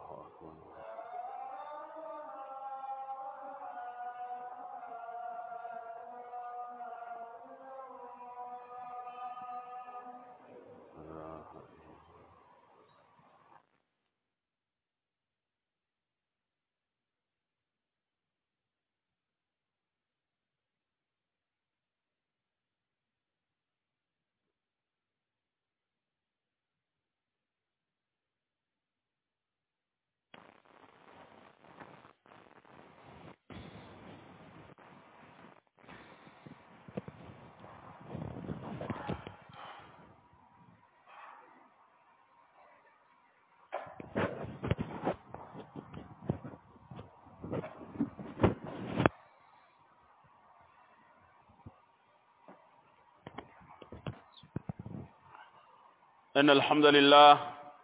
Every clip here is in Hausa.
إن الحمد لله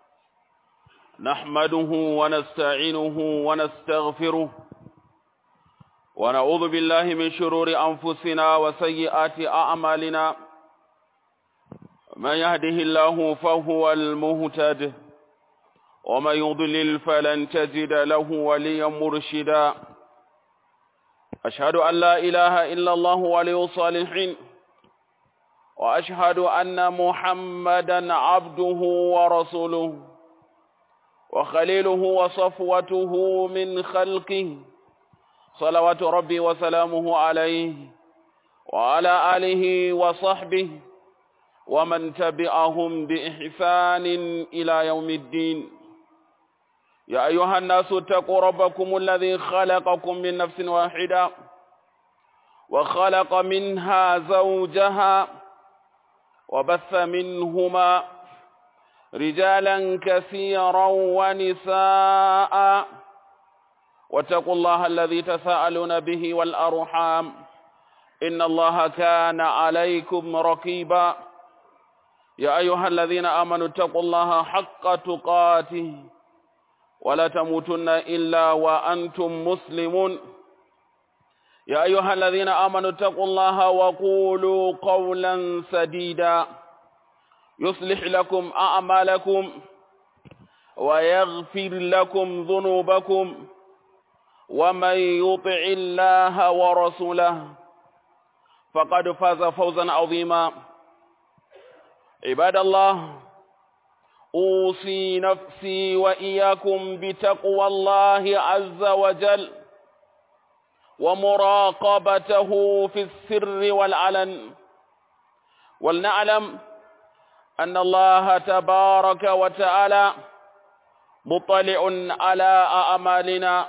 نحمده ونستعينه ونستغفره ونعوذ بالله من شرور أنفسنا وسيئات أعمالنا من يهده الله فهو المهتد ومن يضلل فلن تجد له وليا مرشدا أشهد أن لا إله إلا الله ولي الصالحين وأشهد أن محمدا عبده ورسوله وخليله وصفوته من خلقه صلوات ربي وسلامه عليه وعلى آله وصحبه ومن تبعهم بإحسان إلى يوم الدين يا أيها الناس اتقوا ربكم الذي خلقكم من نفس واحدة وخلق منها زوجها وبث منهما رجالا كثيرا ونساء واتقوا الله الذي تساءلون به والأرحام إن الله كان عليكم رقيبا يا أيها الذين آمنوا اتقوا الله حق تقاته ولا تموتن إلا وأنتم مسلمون يا أيها الذين آمنوا اتقوا الله وقولوا قولا سديدا يصلح لكم أعمالكم ويغفر لكم ذنوبكم ومن يطع الله ورسوله فقد فاز فوزا عظيما عباد الله أوصي نفسي وإياكم بتقوى الله عز وجل ومراقبته في السر والعلن ولنعلم أن الله تبارك وتعالى مطلع على أعمالنا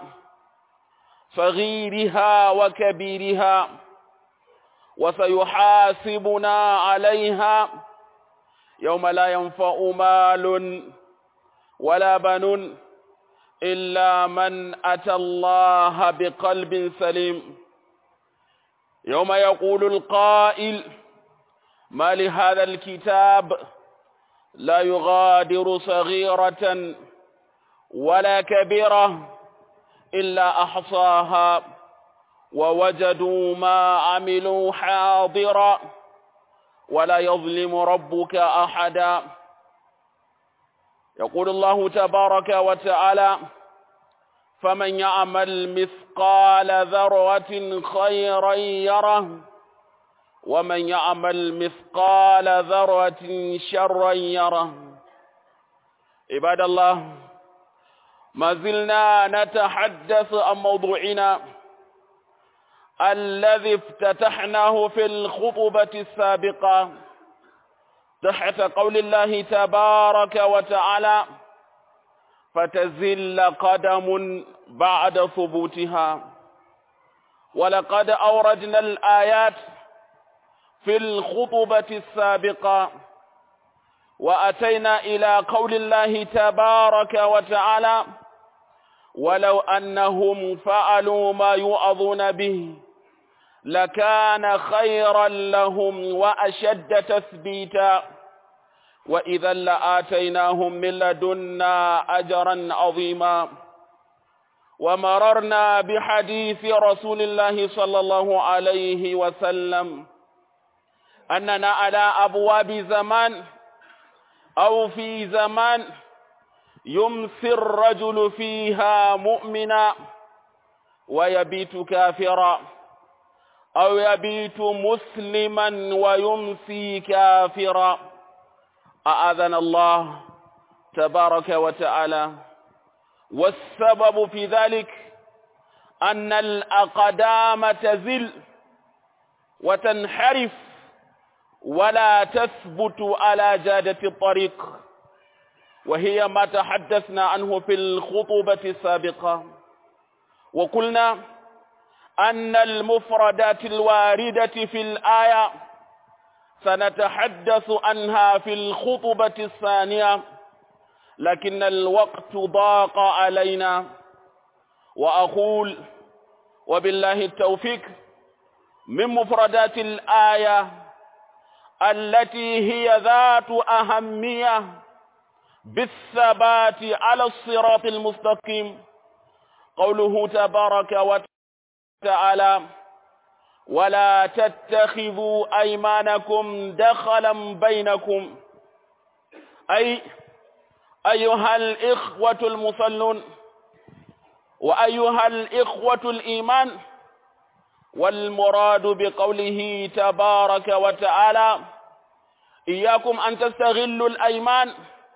صغيرها وكبيرها وسيحاسبنا عليها يوم لا ينفع مال ولا بنون إلا من أتى الله بقلب سليم يوم يقول القائل ما لهذا الكتاب لا يغادر صغيرة ولا كبيرة إلا أحصاها ووجدوا ما عملوا حاضرا ولا يظلم ربك أحدا يقول الله تبارك وتعالى فمن يعمل مثقال ذرة خيرا يره ومن يعمل مثقال ذرة شرا يره عباد الله ما زلنا نتحدث عن موضوعنا الذي افتتحناه في الخطبة السابقة تحت قول الله تبارك وتعالى فتزل قدم بعد ثبوتها ولقد أوردنا الآيات في الخطبة السابقة وأتينا إلى قول الله تبارك وتعالى ولو أنهم فعلوا ما يؤذون به لكان خيرا لهم وأشد تثبيتا وإذا لآتيناهم من لدنا أجرا عظيما ومررنا بحديث رسول الله صلى الله عليه وسلم أننا على أبواب زمان أو في زمان يمسي الرجل فيها مؤمنا ويبيت كافرا أو يبيت مسلما ويمسي كافرا أعاذنا الله تبارك وتعالى والسبب في ذلك أن الأقدام تزل وتنحرف ولا تثبت على جادة الطريق وهي ما تحدثنا عنه في الخطبة السابقة وقلنا أن المفردات الواردة في الآية سنتحدث عنها في الخطبة الثانية لكن الوقت ضاق علينا وأقول وبالله التوفيق من مفردات الآية التي هي ذات أهمية بالثبات على الصراط المستقيم قوله تبارك وتعالى ولا تتخذوا أيمانكم دخلا بينكم أي أيها الإخوة المصلون وأيها الإخوة الإيمان والمراد بقوله تبارك وتعالى إياكم أن تستغلوا الأيمان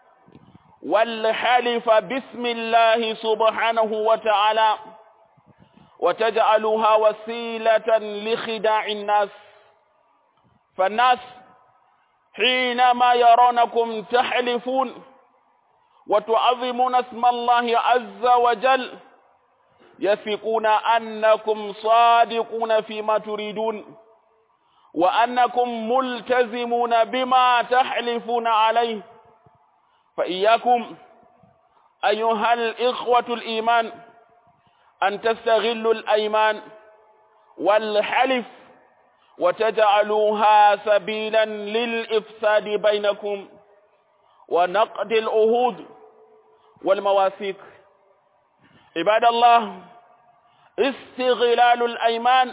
والحلف باسم الله سبحانه وتعالى وتجعلها وسيلة لخداع الناس فالناس حينما يرونكم تحلفون وتعظمون اسم الله عز وجل يثقون أنكم صادقون فيما تريدون وأنكم ملتزمون بما تحلفون عليه فإياكم أيها الإخوة الإيمان أن تستغلوا الأيمان والحلف وتجعلوها سبيلا للإفساد بينكم ونقد العهود والمواثيق عباد الله استغلال الأيمان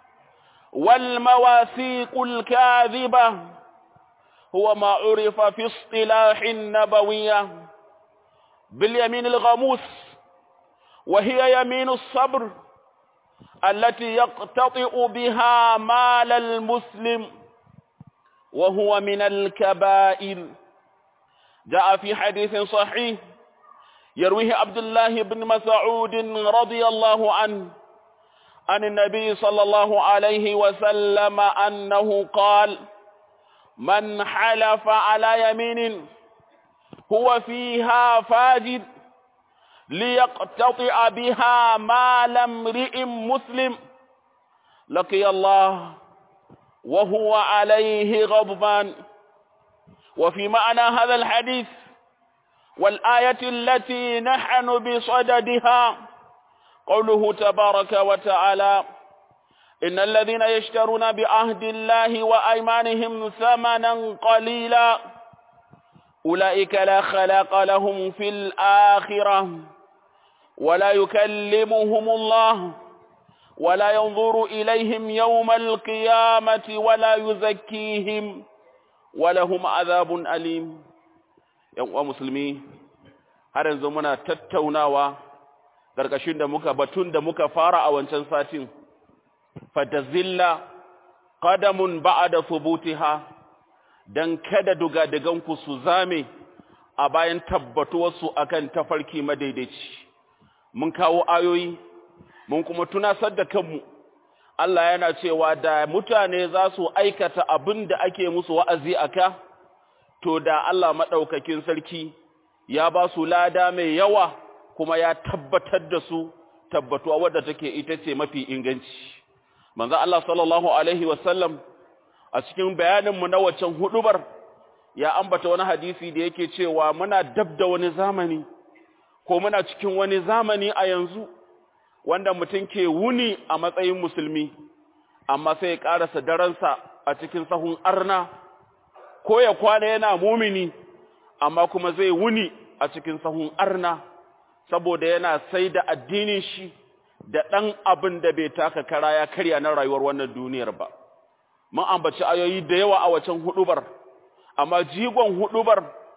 والمواثيق الكاذبة هو ما عرف في اصطلاح النبوية باليمين الغموس وهي يمين الصبر التي يقتطئ بها مال المسلم وهو من الكبائر جاء في حديث صحيح يرويه عبد الله بن مسعود رضي الله عنه عن النبي صلى الله عليه وسلم أنه قال من حلف على يمين هو فيها فاجد ليقتطع بها مال امرئ مسلم لقي الله وهو عليه غضبان وفي معنى هذا الحديث والآية التي نحن بصددها قوله تبارك وتعالى إن الذين يشترون بعهد الله وأيمانهم ثمنا قليلا أولئك لا خلاق لهم في الآخرة ولا يكلمهم الله ولا ينظر إليهم يوم القيامة ولا يزكيهم ولهم عذاب أليم يوم مسلمي har yanzu muna tattaunawa ƙarƙashin da muka batun da muka fara a wancan satin fatazilla qadamun ba'da thubutiha dan kada dugaduganku su zame a bayan tabbatuwarsu akan tafarki madaidaici mun kawo ayoyi mun kuma tunasar da kanmu Allah yana cewa da mutane za su aikata abin da ake musu wa'azi aka to da Allah madaukakin sarki ya ba su lada mai yawa kuma ya tabbatar da su tabbatuwa wadda take ita ce mafi inganci manzo Allah sallallahu alaihi wasallam a cikin bayaninmu na waccan hudubar ya ambata wani hadisi da yake cewa muna dab da wani zamani ko muna cikin wani zamani a yanzu wanda mutum ke wuni a matsayin musulmi amma sai ya karasa daransa a cikin sahun arna ko ya kwana yana mumini amma kuma zai wuni a cikin sahun arna saboda yana sai da addinin shi da ɗan abin da bai taka kara ya karya na rayuwar wannan duniyar ba mun ambaci ayoyi da yawa a wacan hudubar amma jigon hudubar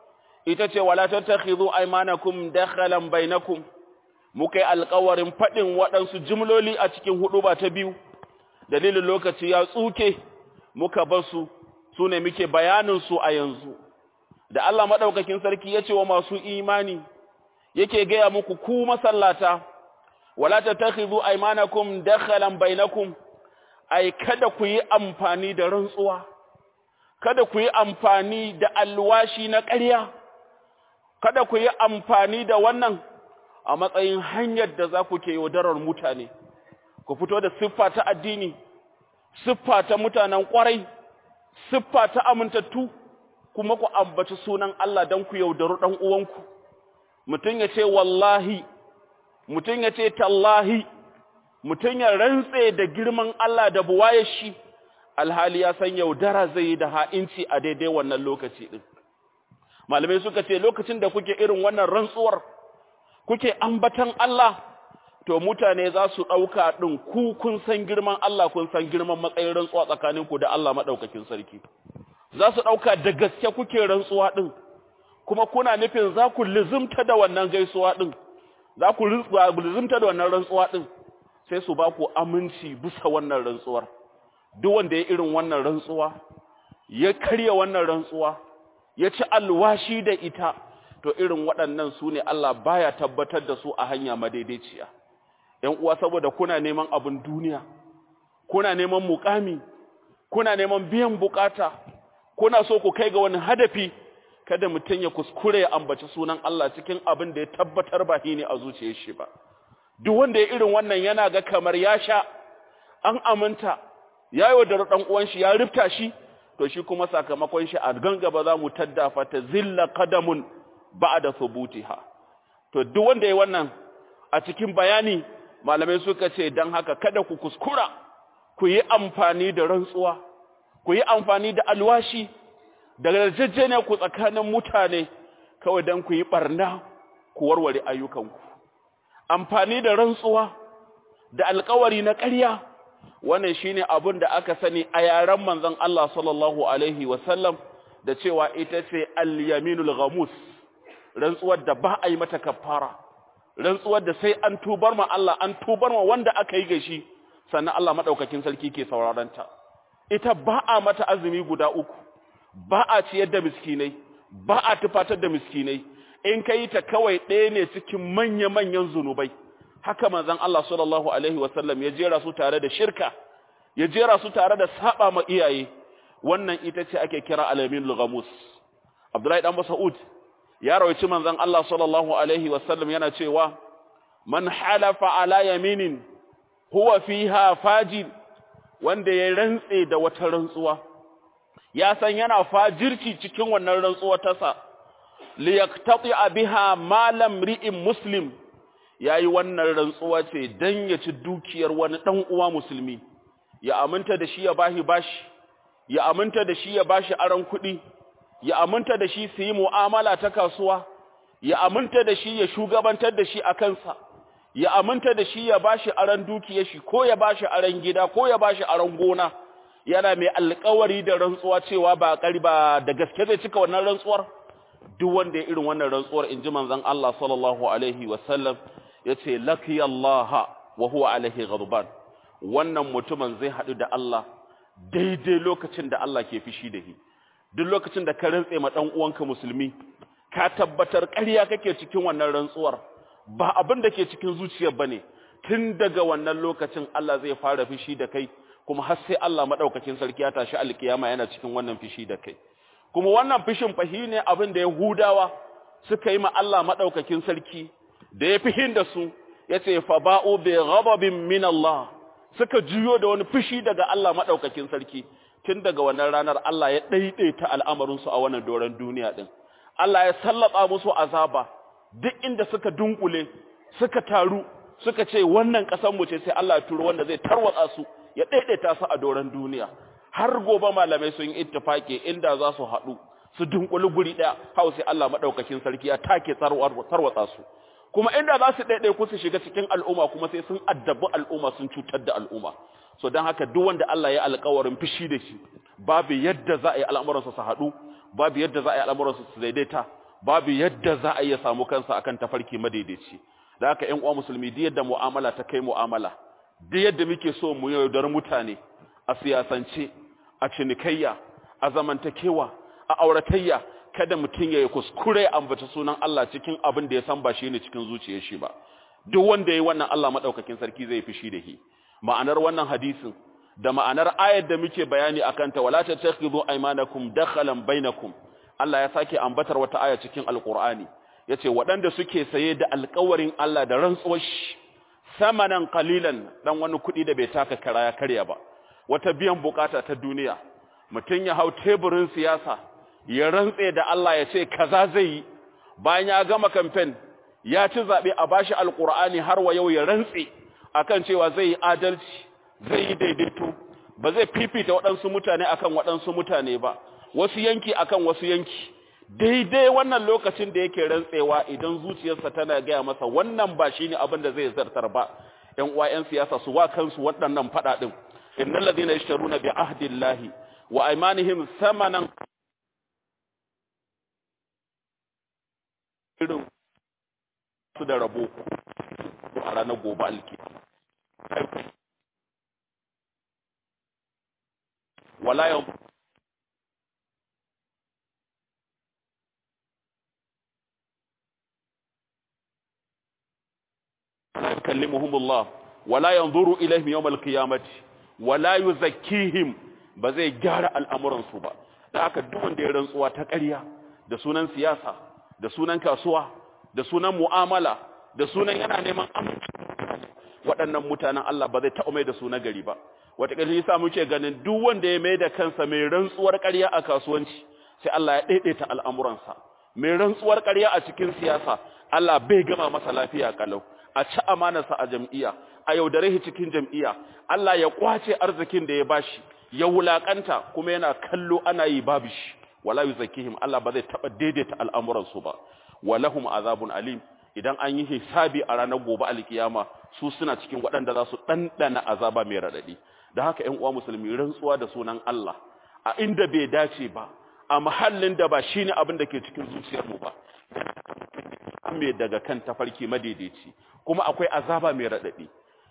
ita ce wala tattakhidhu aymanakum dakhalan bainakum muka yi alƙawarin faɗin waɗansu jimloli a cikin hudu ba ta biyu dalilin lokaci ya tsuke muka bar su su ne muke bayanin su a yanzu da Allah madaukakin sarki ya ce wa masu imani yake gaya muku ku masallata wala tattakhidhu aymanakum dakhalan bainakum ai kada ku yi amfani da rantsuwa kada ku yi amfani da alwashi na ƙarya kada ku yi amfani da wannan a matsayin hanyar da za ku ke yaudarar mutane ku fito da siffa ta addini siffa ta mutanen ƙwarai siffa ta amintattu kuma ku ambaci sunan Allah don ku yaudaru ɗan uwanku mutum ya ce wallahi mutum ya ce tallahi mutum ya rantse da girman Allah da buwaye shi alhali ya san yaudara zai yi da ha'inci a daidai wannan lokaci ɗin malamai suka ce lokacin da kuke irin wannan rantsuwar kuke ambatan Allah to mutane za su ɗauka ɗin ku kun san girman Allah kun san girman matsayin rantsuwa tsakaninku da Allah maɗaukakin sarki za su ɗauka da gaske kuke rantsuwa ɗin kuma kuna nufin za ku lizimta da wannan gaisuwa ɗin za ku lizimta da wannan rantsuwa ɗin sai su ba ku aminci bisa wannan rantsuwar duk wanda ya irin wannan rantsuwa ya karya wannan rantsuwa ya ci alwashi da ita to irin waɗannan su ne Allah baya tabbatar da su a hanya madaidaiciya ‘yan uwa saboda kuna neman abin duniya kuna neman mukami kuna neman biyan bukata kuna so ku kai ga wani hadafi kada mutum ya kuskure ya ambaci sunan Allah cikin abin da ya tabbatar ba shi ne a zuciyar shi ba duk wanda ya irin wannan yana ga kamar ya sha an aminta ya yi wa da ɗan uwan shi ya rifta shi to shi kuma sakamakon shi a gangaba za mu taddafa ta zilla qadamun ba'da thubutiha to duk wanda yayi wannan a cikin bayani malamai suka ce dan haka kada ku kuskura ku yi amfani da rantsuwa ku yi amfani da alwashi da yarjejeniya ku tsakanin mutane kawai dan ku yi barna ku warware ayyukanku amfani da rantsuwa da alkawari na ƙarya wannan shine abin da aka sani a yaren manzon Allah sallallahu alaihi wasallam da cewa ita ce al-yaminul ghamus rantsuwar da ba a yi mata kafara rantsuwar da sai an tubar ma Allah an tubar ma wanda aka yi gashi sannan Allah madaukakin sarki ke sauraron ta ita ba a mata azumi guda uku ba a ciyar da miskinai ba a tufatar da miskinai in kai ta kawai ɗaya ne cikin manya-manyan zunubai haka manzon Allah sallallahu alaihi wasallam ya jera su tare da shirka ya jera su tare da saba ma iyaye wannan ita ce ake kira alamin ghamus Abdullahi dan Mas'ud ya rawaici manzon Allah sallallahu alaihi wasallam yana cewa man halafa ala yaminin huwa fiha fajir wanda ya rantse da wata rantsuwa ya san yana fajirci cikin wannan rantsuwa tasa liyaktati biha malam ri'in muslim yayi wannan rantsuwa ce dan ya ci dukiyar wani dan uwa musulmi ya aminta da shi ya bashi bashi ya aminta da shi ya bashi aran kuɗi ya aminta da shi su yi mu'amala ta kasuwa ya aminta da shi ya shugabantar da shi a kansa ya aminta da shi ya bashi aran dukiyar shi ko ya bashi aran gida ko ya bashi aran gona yana mai alƙawari da rantsuwa cewa ba ba da gaske zai cika wannan rantsuwar duk wanda ya irin wannan rantsuwar inji manzon Allah sallallahu alaihi wasallam yace laqiyallaha wa huwa alaihi ghadban wannan mutumin zai hadu da Allah daidai lokacin da Allah ke fishi da shi duk lokacin da ka rantse ma dan uwanka musulmi ka tabbatar ƙarya kake cikin wannan rantsuwar ba abin da ke cikin zuciyar bane tun daga wannan lokacin Allah zai fara fishi da kai kuma har sai Allah madaukakin sarki ya tashi alkiyama yana cikin wannan fishi da kai kuma wannan fishin fahi ne abin da Yahudawa suka yi ma Allah madaukakin sarki da ya fihin da su yace fa ba'u bi ghadabin min Allah suka juyo da wani fishi daga Allah madaukakin sarki tun daga wannan ranar Allah ya daidaita al'amarin su a wannan doran duniya din Allah ya sallaba musu azaba duk inda suka dunkule suka taru suka ce wannan kasan mu ce sai Allah ya turo wanda zai tarwatsa su ya daidaita su a doran duniya har gobe malamai sun yi ittifaki inda za su haɗu su dunkuli guri ɗaya hau sai Allah madaukakin sarki ya take tarwatsa su kuma inda za su ɗaiɗai ku su shiga cikin al'umma kuma sai sun addabi al'umma sun cutar da al'umma so don haka duk wanda Allah ya alƙawarin fishi da shi babu yadda za a yi al'amuransa su haɗu babu yadda za a yi al'amuransa su daidaita babu yadda za a iya samu kansa akan tafarki madaidaici da haka ƴan uwa musulmi duk yadda mu'amala ta kai mu'amala duk yadda muke so mu yaudar mutane a siyasance a cinikayya a zamantakewa a auratayya kada mutum ya yi kuskure ambata sunan Allah cikin abin da ya san ba shi ne cikin zuciyar shi ba duk wanda ya yi wannan Allah madaukakin sarki zai fishi da shi ma'anar wannan hadisin da ma'anar ayar da muke bayani akan ta wala tattakhidhu aymanakum dakhalan bainakum Allah ya sake ambatar wata aya cikin alqur'ani yace waɗanda suke saye da alƙawarin Allah da rantsuwar shi samanan qalilan dan wani kuɗi da bai taka kara ya karya ba wata biyan bukata ta duniya mutum ya hau teburin siyasa ya rantse da Allah ya ce kaza zai yi bayan ya gama kamfen ya ci zaɓe a bashi alƙur'ani har wa yau ya rantse akan cewa zai yi adalci zai yi daidaito ba zai fifita waɗansu mutane akan waɗansu mutane ba wasu yanki akan wasu yanki daidai wannan lokacin da yake rantsewa idan zuciyarsa tana gaya masa wannan ba shine abin da zai zartar ba ƴan uwa ƴan siyasa su wa kansu waɗannan faɗa ɗin innal ladina yashtaruna bi ahdillahi wa aymanihim samanan irin su da rabo a ranar gobe alki wala yau kallimuhumullah wala yanzuru ilaihim yawmal qiyamati wala yuzakkihim ba zai gyara al'amuran su ba da haka duk wanda ya rantsuwa ta ƙarya da sunan siyasa da sunan kasuwa da sunan mu'amala da sunan yana neman aminci waɗannan mutanen Allah ba zai taɓa mai da su na gari ba wataƙila yasa muke ganin duk wanda ya mai da kansa mai rantsuwar ƙarya a kasuwanci sai Allah ya daidaita al'amuransa mai rantsuwar ƙarya a cikin siyasa Allah bai gama masa lafiya kalau a ci amanarsa a jam'iyya a yaudare shi cikin jam'iyya Allah ya kwace arzikin da ya bashi ya wulakanta kuma yana kallo ana yi babu shi wala yuzakkihim Allah ba zai taba daidaita al'amuran su ba walahum azabun alim idan an yi hisabi a ranar gobe alkiyama su suna cikin waɗanda za su ɗanɗana azaba mai raɗaɗi da haka ƴan uwa musulmi rantsuwa da sunan Allah a inda bai dace ba a mahallin da ba shine abin da ke cikin zuciyar mu ba me daga kan tafarki madaidaici kuma akwai azaba mai raɗaɗi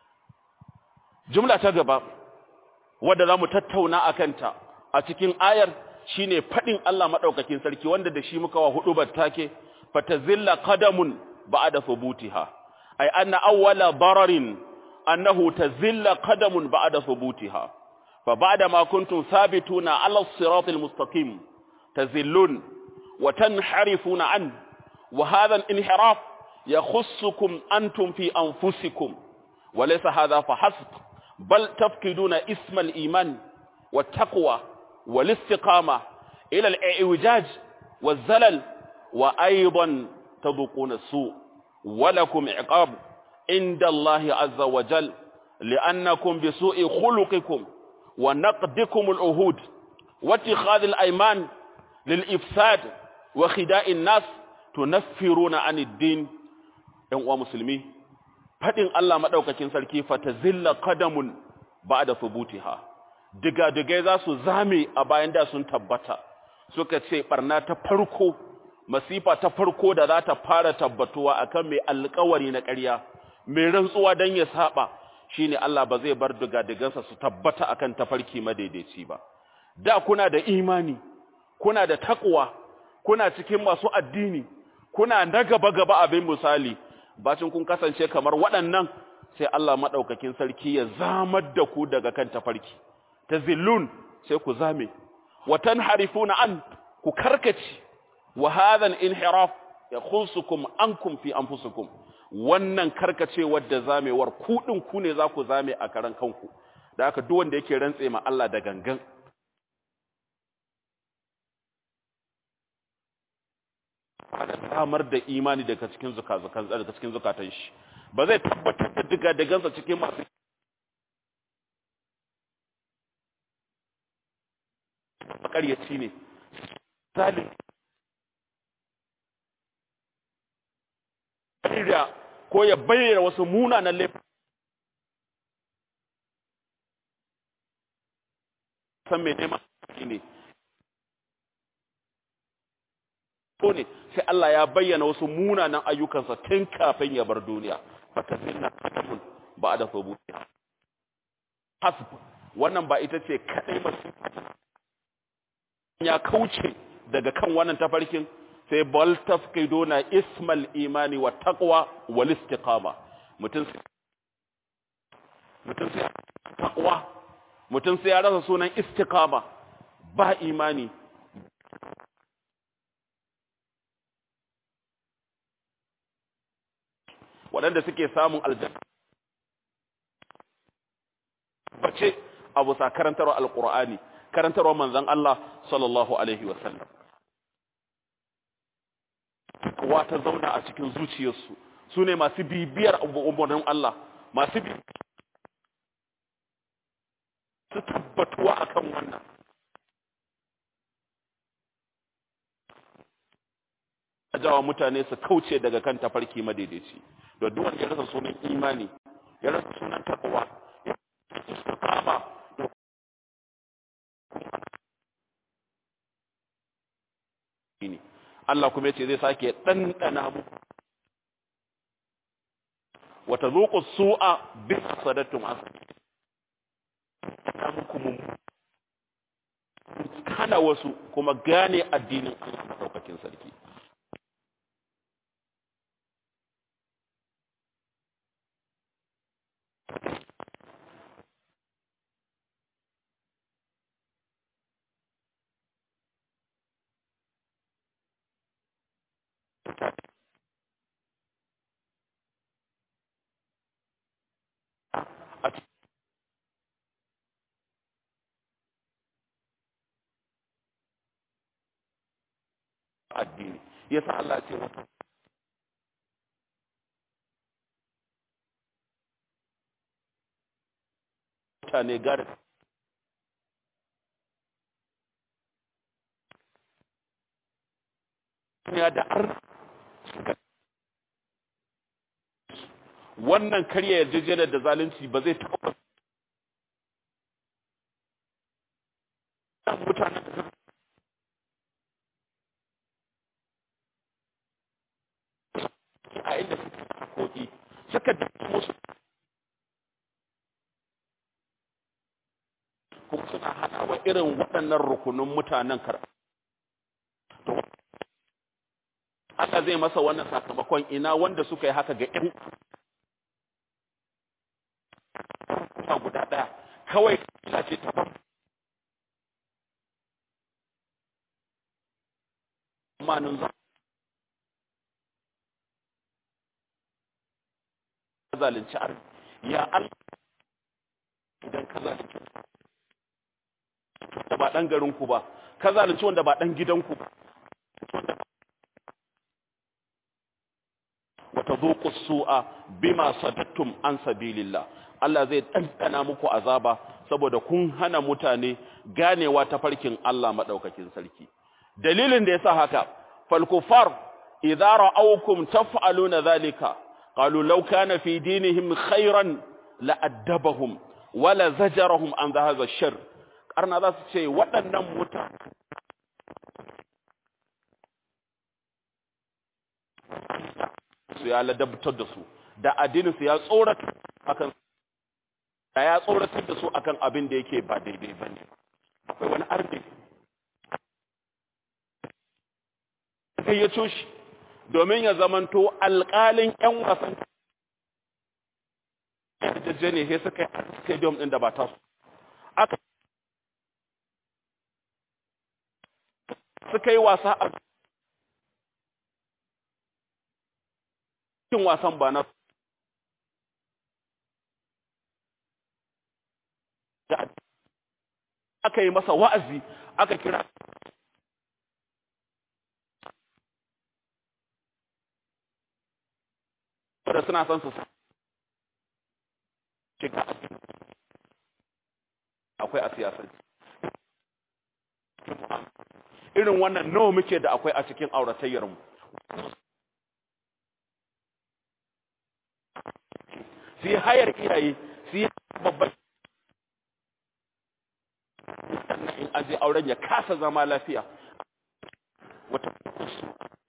jumla ta gaba wadda za mu tattauna a kanta a cikin ayar shine faɗin Allah maɗaukakin sarki wanda da shi muka wa hudu battake fatazilla qadamun ba'da thubutiha ay anna awwala dararin annahu tazilla qadamun ba'da thubutiha fa ba'da ma kuntum thabituna 'ala as-siratil mustaqim tazillun wa tanharifuna an wa hadha al-inhiraf yakhussukum antum fi anfusikum wa laysa hadha fahasb bal tafkiduna isma al-iman wat-taqwa والاستقامة إلى الإعوجاج والزلل وأيضا تذوقون السوء ولكم عقاب عند الله عز وجل لأنكم بسوء خلقكم ونقدكم العهود واتخاذ الأيمان للإفساد وخداء الناس تنفرون عن الدين يوم مسلمين فإن الله مدوككين سلكي فتزل قدم بعد ثبوتها digadigai za su zame a bayan da sun tabbata suka ce barna ta farko masifa ta farko da za ta fara tabbatuwa akan mai alkawari na ƙarya mai rantsuwa don ya saba shine Allah ba zai bar digadigansa su tabbata akan tafarki madaidaici ba da kuna da imani kuna da takwa kuna cikin masu addini kuna na gaba gaba abin misali bacin kun kasance kamar waɗannan sai Allah madaukakin sarki ya zamar da ku daga kan tafarki tazillun sai ku zame wa tanharifuna an ku karkace wa hadha al-inhiraf yakhusukum ankum fi anfusikum wannan karkacewar da zamewar ku din ku ne za ku zame a karan kanku da haka duk wanda yake rantse ma Allah da gangan samar da imani daga cikin zukazukan daga cikin zukatan shi ba zai tabbatar da diga dagansa cikin masu makaryaci ne zalim da ko ya bayyana wasu munanan laifin san mai neman ne ne sai Allah ya bayyana wasu munanan ayyukansa tun kafin ya bar duniya fatafinna katamun ba da sabutiya hasb wannan ba ita ce kadai ba ya kauce daga kan wannan tafarkin sai bal tafkiduna ismal imani wa taqwa wal istiqama mutum mutum sai taqwa mutum sai ya rasa sunan istiqama ba imani waɗanda suke samun aljanna bace abu sa karantarwa alqur'ani karantarwa manzon Allah sallallahu alaihi wasallam kuwa ta zauna a cikin zuciyarsu su ne masu bibiyar umarnin Allah masu bi su tabbatuwa akan wannan jawa mutane su kauce daga kan tafarki madaidaici da duk wanda ya rasa sunan imani ya rasa sunan takwa ya rasa kama ne Allah kuma yace zai sake dandana mu wa tazuqu su'a bi sadatum asad muku mun kana wasu kuma gane addinin Allah madaukakin sarki addini yasa Allah ce wata mutane gari ya da ar wannan karya yarjejeniyar da zalunci ba zai taɓa mutanen da a inda suke hakoki suka dafa musu kuma suna hana wa irin waɗannan rukunin mutanen kar Allah zai masa wannan sakamakon ina wanda suka yi haka ga ƴan kuma guda ɗaya kawai kila ce ta ban manin zama zalunci arzi ya Allah idan ka zalunci da ba dan garin ku ba ka zalunci wanda ba dan gidan ku ba wa tadhuqu su'a bima sadattum an sabilillah Allah zai dandana muku azaba saboda kun hana mutane ganewa ta farkin Allah madaukakin sarki dalilin da yasa haka fal kufar idza ra'awkum taf'aluna dhalika قالوا لو كان في دينهم خيرا لأدبهم ولا زجرهم عن هذا الشر قرنا ذا سي waɗannan mutane su ya ladabtar da su da addinin su ya tsorata akan da ya tsoratar da su akan abin da yake ba daidai bane akwai wani arde sai ya coshi domin ya zamanto alƙalin 'yan wasan yarjejje ne sai suka yi stadium ɗin da ba ta su aka suka yi wasa a cikin wasan ba na aka yi masa wa'azi aka kira da suna son su shiga akwai a siyasar irin wannan nawa muke da akwai a cikin auratayyarmu su yi hayar iyaye su yi babban sannan in aje auren ya kasa zama lafiya wata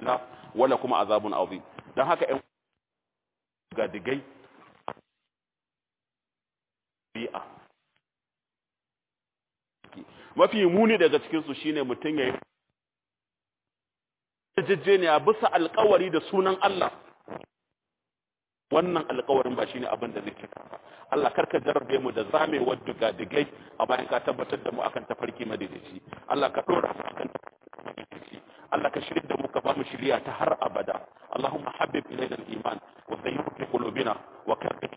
aljanna wala kuma azabun azim dan haka ɗan gadigai bi'a mafi muni daga cikin su shine mutun yayi jejjeniya bisa alƙawari da sunan Allah wannan alƙawarin ba shine abin da zai cika ba Allah karka jarrabe mu da zamewar digadigai a bayan ka tabbatar da mu akan tafarki madaidaici Allah ka dora mu akan madaidaici Allah ka shirya da mu ka ba mu shiriya ta har abada Allahumma habib ilayna al-iman wa zayyinhu fi qulubina wa karrih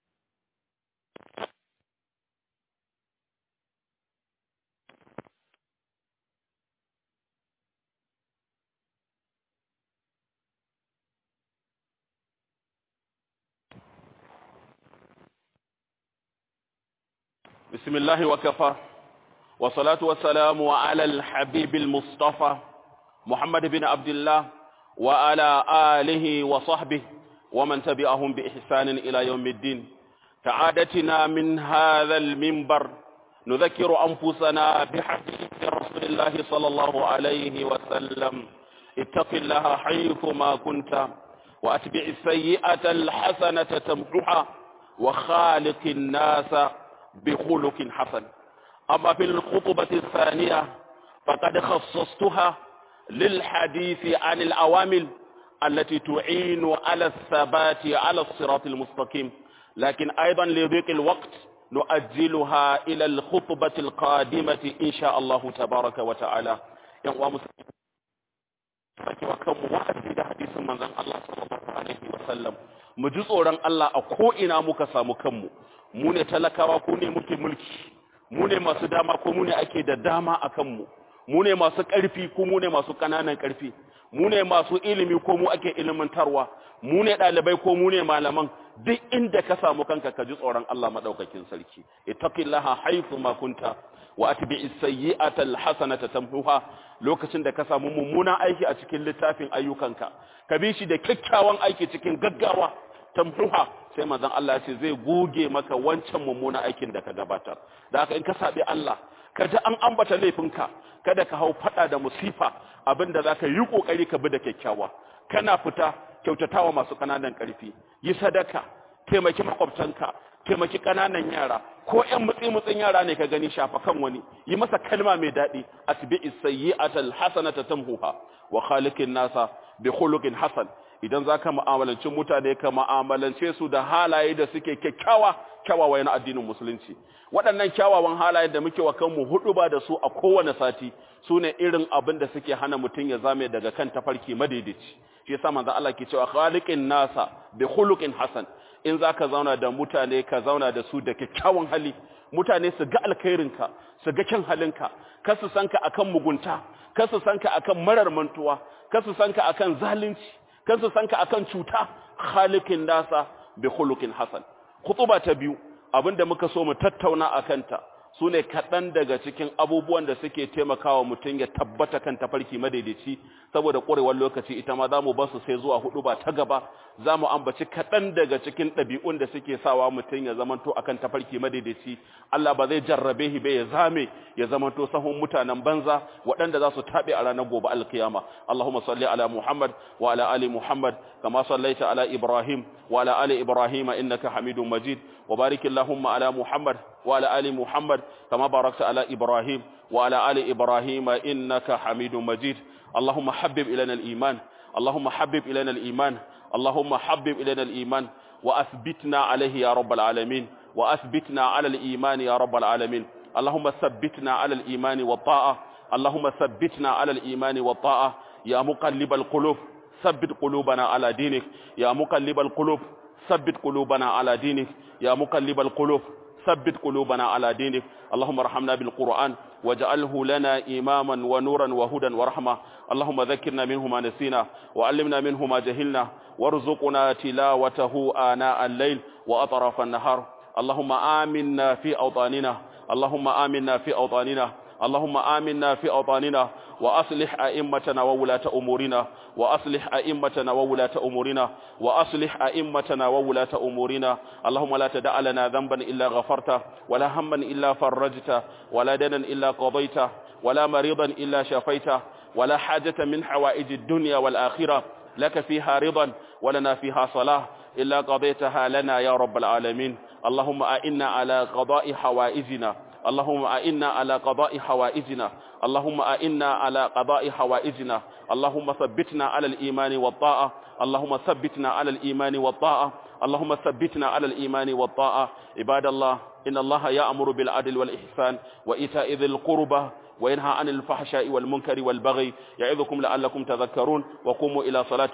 بسم الله وكفى والصلاة والسلام على الحبيب المصطفى محمد بن عبد الله وعلى آله وصحبه ومن تبعهم بإحسان إلى يوم الدين كعادتنا من هذا المنبر نذكر أنفسنا بحديث رسول الله صلى الله عليه وسلم اتق الله حيثما كنت وأتبع السيئة الحسنة تمحها وخالق الناس بخلق حسن أما في الخطبة الثانية فقد خصصتها للحديث عن الأوامل التي تعين على الثبات على الصراط المستقيم لكن أيضا لضيق الوقت نؤجلها إلى الخطبة القادمة إن شاء الله تبارك وتعالى ينوى مسلمين وكم وعد da hadisin manzon Allah sallallahu alaihi wasallam mu ji tsoron Allah a ko ina muka samu kanmu mu ne talakawa ko ne muke mulki mu ne masu dama ko mu ne ake da dama a kanmu mu ne masu ƙarfi ko mu ne masu ƙananan ƙarfi mu ne masu ilimi ko mu ake ilimantarwa mu ne ɗalibai ko mu ne malaman duk inda ka samu kanka ka ji tsoron Allah madaukakin sarki ittaqillaha haythu ma kunta wa atbi'is sayyi'ata alhasanata tamhuha lokacin da ka samu mummunan aiki a cikin littafin ayyukanka ka bi shi da kyakkyawan aiki cikin gaggawa tamhuha sai manzon Allah ya ce zai goge maka wancan mummunan aikin da ka gabatar da haka in ka sabi Allah ka ji an ambata laifinka kada ka hau fada da musifa abinda zaka yi kokari ka bi da kyakkyawa kana fita kyautatawa masu kananan karfi yi sadaka taimaki makwabtanka taimaki kananan yara ko ƴan mutsi mutsin yara ne ka gani shafa kan wani yi masa kalma mai daɗi atbi'is sayyi'atal hasanata tamhuha wa khaliqin nasa bi khuluqin hasan idan za ka ma'amalanci mutane ka ma'amalance su da halaye da suke kyakkyawa kyawawa na addinin musulunci waɗannan kyawawan halaye da muke wa kanmu hudu ba da su a kowane sati su ne irin abin da suke hana mutum ya zame daga kan tafarki madaidaici shi yasa manzo Allah ke cewa khaliqin nasa bi khuluqin hasan in za ka zauna da mutane ka zauna da su da kyakkyawan hali mutane su ga alkhairinka su ga kyan halinka ka su sanka akan mugunta ka su sanka akan marar mantuwa ka su sanka akan zalunci kan su sanka akan cuta khaliqin nasa bi khuluqin hasan khutuba ta biyu abinda muka so mu tattauna akanta sune kaɗan daga cikin abubuwan da suke taimakawa mutum ya tabbata kan tafarki madaidaici saboda ƙwarewar lokaci ita ma za mu basu sai zuwa hudu ba ta gaba za mu ambaci kaɗan daga cikin ɗabi'un da suke sawa mutum ya zamanto akan tafarki madaidaici Allah ba zai jarrabe shi ba ya zame ya zamanto sahun mutanen banza waɗanda za su taɓe a ranar gobe alkiyama Allahumma salli ala Muhammad wa ala ali Muhammad kama sallaita ala Ibrahim wa ala ali Ibrahim innaka Hamidum Majid wa barik Allahumma ala Muhammad wa ala ali Muhammad kama barakta ala Ibrahim wa ala ali Ibrahim innaka Hamidum Majid اللهم حبب إلينا الإيمان اللهم حبب إلينا الإيمان اللهم حبب إلينا الإيمان وأثبتنا عليه يا رب العالمين وأثبتنا على الإيمان يا رب العالمين اللهم ثبتنا على الإيمان والطاعة اللهم ثبتنا على الإيمان والطاعة يا مقلب القلوب ثبت قلوبنا على دينك يا مقلب القلوب ثبت قلوبنا على دينك يا مقلب القلوب ثبت قلوبنا على دينك اللهم ارحمنا بالقرآن واجعله لنا إماما ونورا وهدى ورحمة اللهم ذكرنا منه ما نسينا وعلمنا منه ما جهلنا وارزقنا تلاوته آناء الليل وأطراف النهار اللهم آمنا في أوطاننا اللهم آمنا في أوطاننا اللهم آمنا في أوطاننا وأصلح أئمتنا وولاة أمورنا وأصلح أئمتنا وولاة أمورنا وأصلح أئمتنا وولاة أمورنا اللهم لا تدع لنا ذنبا إلا غفرته ولا هما إلا فرجته ولا دنا إلا قضيته ولا مريضا إلا شفيته ولا حاجة من حوائج الدنيا والآخرة لك فيها رضا ولنا فيها صلاة إلا قضيتها لنا يا رب العالمين اللهم أئنا على قضاء حوائجنا اللهم أئنا على قضاء حوائجنا اللهم أئنا على قضاء حوائجنا اللهم ثبتنا على الإيمان والطاعة اللهم ثبتنا على الإيمان والطاعة اللهم ثبتنا على الإيمان والطاعة عباد الله إن الله يأمر بالعدل والإحسان وإيتاء ذي القربى وينهى عن الفحشاء والمنكر والبغي يعظكم لعلكم تذكرون وقوموا إلى صلاة